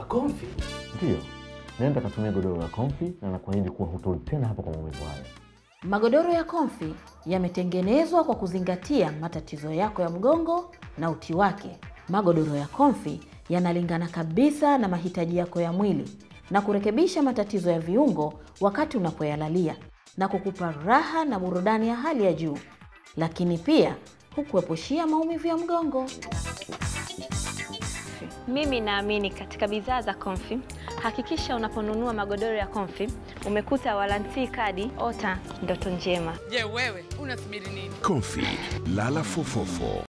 Comfy. Ndiyo, nenda katumia godoro la Comfy na nakuahidi kuwa hutoi tena hapa kwa maumivu haya. Magodoro ya Comfy yametengenezwa kwa kuzingatia matatizo yako ya mgongo na uti wake. Magodoro ya Comfy yanalingana kabisa na mahitaji yako ya mwili na kurekebisha matatizo ya viungo wakati unapoyalalia na kukupa raha na burudani ya hali ya juu, lakini pia hukuepushia maumivu ya mgongo. Mimi naamini katika bidhaa za Comfy. Hakikisha unaponunua magodoro ya Comfy umekuta warantii kadi ota ndoto njema. Je, wewe unasubiri nini? Comfy, lala fofofo.